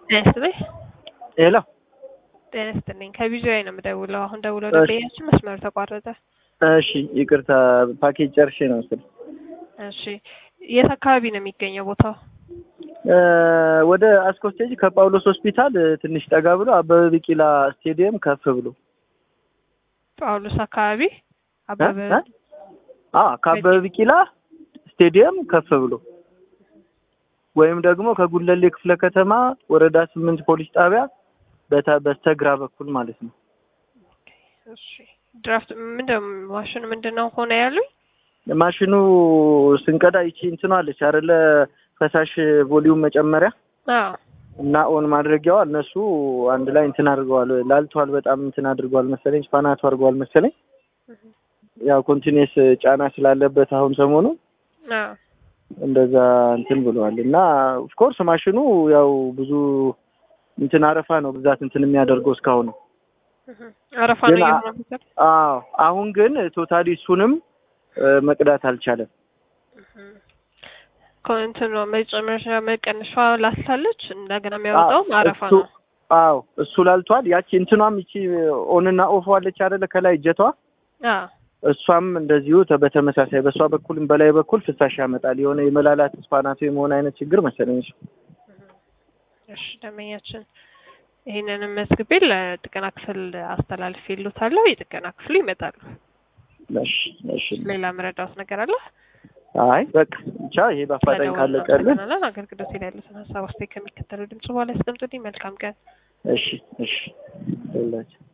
ጤና ይስጥልኝ። ሄሎ ጤና ይስጥልኝ። ከቢጂአይ ነው የምደውለው። አሁን ደውለው እሺ። ደንበኛችን መስመሩ ተቋረጠ። እሺ ይቅርታ ፓኬጅ ጨርሼ ነው ስል እሺ የት አካባቢ ነው የሚገኘው ቦታው? ወደ አስኮ ስቴጅ ከጳውሎስ ሆስፒታል እ፣ ትንሽ ጠጋ ብሎ አበበ ቢቂላ ስቴዲየም ከፍ ብሎ ጳውሎስ አካባቢ አበበ እ? እ? አ ከአበበ ቢቂላ ስቴዲየም ከፍ ብሎ ወይም ደግሞ ከጉለሌ ክፍለ ከተማ ወረዳ ስምንት ፖሊስ ጣቢያ በታ- በስተግራ በኩል ማለት ነው። እሺ ድራፍት ምንድን ማሽኑ ምንድን ነው ሆነ ያሉኝ? ማሽኑ ስንቀዳ ይቺ እንትኗ አለች አይደለ ፈሳሽ ቮሊዩም መጨመሪያ አዎ እና ኦን ማድረጊያዋ እነሱ አንድ ላይ እንትን አድርገዋል። ላልተዋል በጣም እንትን አድርገዋል መሰለኝ ስፓናቱ አድርገዋል መሰለኝ። ያው ኮንቲኒየስ ጫና ስላለበት አሁን ሰሞኑ አዎ እንደዛ እንትን ብለዋል እና ኦፍኮርስ ማሽኑ ያው ብዙ እንትን አረፋ ነው ብዛት እንትን የሚያደርገው እስካሁን ነው። እህ፣ አረፋ ግን ነው አ- እየሆነበት አዎ አሁን ግን ቶታሊ እሱንም እ፣ መቅዳት አልቻለም። ከእንትኑ መጨመሻ መቀነሻ ላስታለች እንደገና የሚያወጣውም አረፋ እሱ- ነው። አዎ እሱ ላልቷል። ያቺ እንትኗም ይቺ ኦንና ኦፍ አለች አይደለ ከላይ እጀቷ አዎ እሷም እንደዚሁ ተ- በተመሳሳይ በእሷ በኩልም በላይ በኩል ፍሳሽ ያመጣል። የሆነ የመላላት ስፓናቶ የመሆን አይነት ችግር መሰለኝ እሱ። እሺ ደንበኛችን ይህንንም መዝግቤ ለጥገና ክፍል አስተላልፍ ይሉታለሁ። የጥገና ክፍሉ ይመጣሉ። እሺ እሺ። ሌላ መረዳት ነገር አለ? አይ በቃ ብቻ ይሄ በአፋጣኝ ካለቀልን ካለቀልን አገልግሎት ላይ ያሉትን ሀሳብ አስተያየት ከሚከተለው ድምጽ በኋላ ያስቀምጡልኝ። መልካም ቀን። እሺ እሺ። ይኸውላችሁ